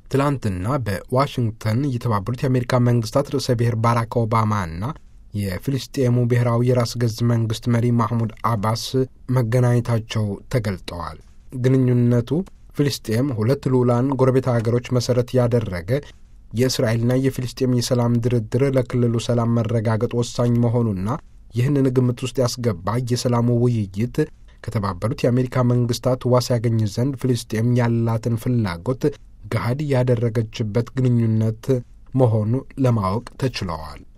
ትላንትና በዋሽንግተን የተባበሩት የአሜሪካ መንግስታት ርዕሰ ብሔር ባራክ ኦባማና የፊልስጤሙ ብሔራዊ የራስ ገዝ መንግስት መሪ ማህሙድ አባስ መገናኘታቸው ተገልጠዋል። ግንኙነቱ ፊልስጤም ሁለት ልዑላን ጎረቤት ሀገሮች መሠረት ያደረገ የእስራኤልና የፊልስጤም የሰላም ድርድር ለክልሉ ሰላም መረጋገጥ ወሳኝ መሆኑና ይህንን ግምት ውስጥ ያስገባ የሰላሙ ውይይት ከተባበሩት የአሜሪካ መንግስታት ዋስ ያገኝ ዘንድ ፍልስጤም ያላትን ፍላጎት ገሃድ ያደረገችበት ግንኙነት መሆኑ ለማወቅ ተችለዋል።